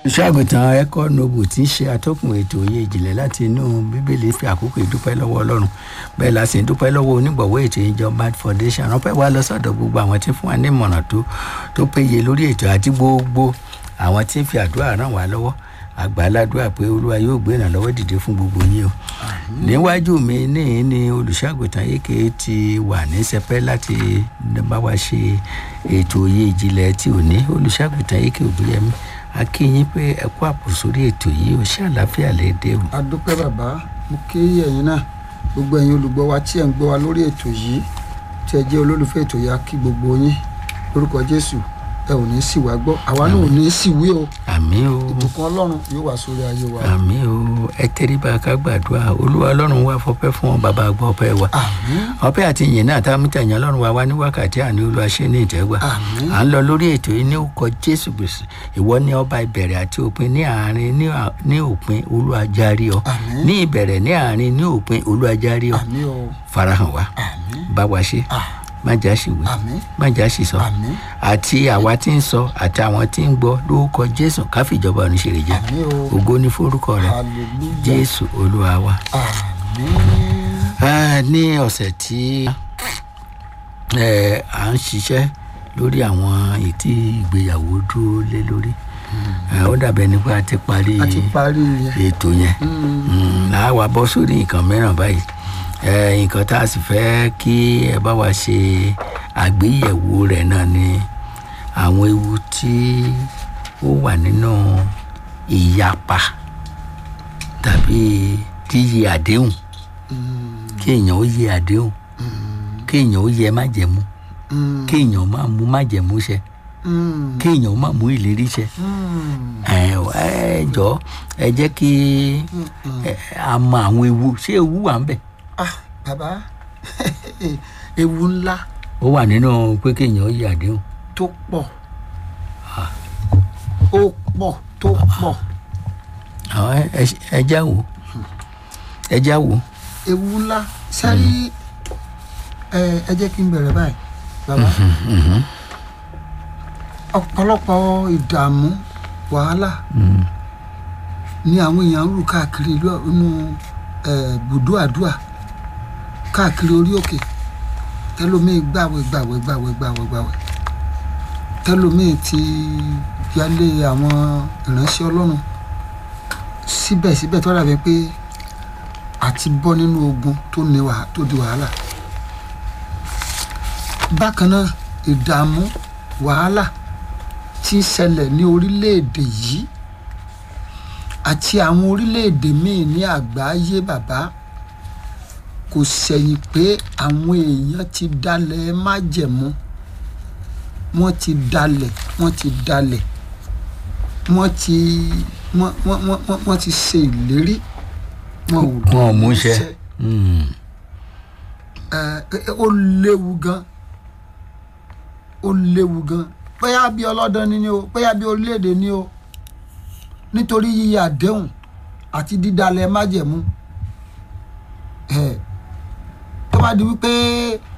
ìṣàgùtàn ẹkọ nobu tí ń ṣe atọ́kùn ètò òye ìjìnlẹ̀ láti inú bíbélì fi àkókò ìdúpẹ́ lọ́wọ́ ọlọ́run bẹ́ẹ̀ la sì ń dúpẹ́ lọ́wọ́ onígbọ̀wọ́ ètò ìjọ bad foundation ránpẹ́ wá lọ sọ́dọ̀ gbogbo àwọn tí ń fún wa ní ìmọ̀ràn tó tó péye lórí ètò àti gbogbo àwọn tí ń fi àdúrà ràn wá lọ́wọ́ àgbàládùá pé olúwa yóò gbé ìrànlọ́wọ́ dìde fún gbogbo yín o níwájú mi níyìn ni olùṣàgùtàn yékè ti wà ní sẹpẹ́ láti bá wa ṣe ètò òye ìjìnlẹ̀ tí ò ní olùṣàgùtàn yékè òbíyẹmí akínyìn pé ẹ kú àpò sórí ètò yìí ó ṣe àlàáfíà lè dé o. adúpẹ́ bàbá mo kí ẹ̀yin náà gbogbo ẹ̀yin olùgbọ́ wa tí ẹ̀ ń gbọ́ wa lórí ètò yìí tí ẹ jẹ́ olólùfẹ́ ètò yìí á kí gbogbo yín lórúkọ jésù ẹ ò ní sì wá gbọ́ àwa náà ò ní sì wí o àmì o ìbùkún ọlọ́run yóò wá sórí ayé wa. àmì o ẹ tẹríba ká gbàdúrà olúwa ọlọ́run wá fọpẹ́ fún ọ bàbá gbọ́ ọpẹ́ wa àmín ọpẹ́ àti ìyìn náà tá a mú tẹ̀yìn ọlọ́run wa wá ní wákàtí àní olúwa ṣe ní ìtẹ́gbà àmín à ń lọ lórí ètò yìí ní orúkọ jésù kristu ìwọ ní ọba ìbẹ̀rẹ̀ àti òpin ní àárín ní à- ní òpin olúwa járí ọ àmín ní ìbẹ̀rẹ̀ ní àárín ní òpin olúwa járí ọ àmín o farahàn wa àmín bá wa ṣe ah, má já sí wí àmín má já sí sọ àmín àti àwa tí ń sọ àti àwọn tí ń gbọ́ lórúkọ jésù káfíjọba oníṣẹ́rẹ̀ jẹ́ àmín o ògo ní forúkọ rẹ hallelujah jésù olúwa wa. àmín Ah, ní ọ̀sẹ̀ tí eh, à ń ṣiṣẹ́ lórí àwọn ètí ìgbéyàwó dúró lé lórí Eh, ó dàbẹ̀ nípa a ti parí a ti parí yẹn ètò yẹn Mm, à wá bọ́ sórí nǹkan mìíràn báyìí Eh, nǹkan tá a sì fẹ́ kí ẹ bá wa ṣe àgbéyẹ̀wò rẹ̀ náà ni àwọn ewu tí ó wà nínú ìyapa tàbí yíyẹ àdéhùn kí èèyàn ó yẹ àdéhùn kí èèyàn ó yẹ májẹ̀mú Mm, kí èèyàn má mú májẹ̀mú ṣẹ mm, kí èèyàn má mú ìlérí ṣẹ mm, ẹ ẹ jọ ẹ jẹ́ kí ẹ, a mọ àwọn ewu ṣé ewu wà ń bẹ̀ ah bàbá ewu ńlá ó wà nínú pé kí èèyàn ó yẹ àdéhùn tó pọ̀ ó pọ̀ tó pọ̀ àwọn ẹ- ẹ- ẹ já wò ẹ já wò ewu ńlá sáré ẹ ẹ jẹ́ kí n bẹ̀rẹ̀ báyìí bàbá ọ̀pọ̀lọpọ̀ ìdààmú wàhálà Mm, ni àwọn èèyàn ń rù káàkiri ìlú inú ẹ, bùdó àdúà káàkiri orí òkè tẹlómiì gbàwẹ̀ gbàwẹ̀ gbàwẹ̀ gbàwẹ̀ gbàwẹ̀ tẹlómiì ti yálé àwọn ìránṣẹ́ ọlọ́run síbẹ̀síbẹ̀ tó dàbí pé àti bọ́ nínú ogun tó ní wàhálà tó di wàhálà bákan náà ìdààmú wàhálà tí ń ṣẹlẹ̀ ní orílẹ̀-èdè yìí àti àwọn orílẹ̀-èdè míì ní àgbáyé bàbá kò sẹ̀yìn pé àwọn èèyàn ti dalẹ̀ májẹ̀mú wọ́n ti dalẹ̀ wọ́n ti dalẹ̀ wọ́n ti wọ́n wọ́n wọ́n wọ́n- wọ́n ti ṣe ìlérí wọn ò wọn ò mú ṣẹ ṣẹ. Mm, Ẹ, ẹ, ó léwu gan ó léwu gan bóyá bí ọlọ́dún ni ni o bóyá bí orílẹ̀-èdè ni o nítorí yíyẹ àdéhùn àti dídalẹ̀ májẹ̀mú ẹ tó bá di wípé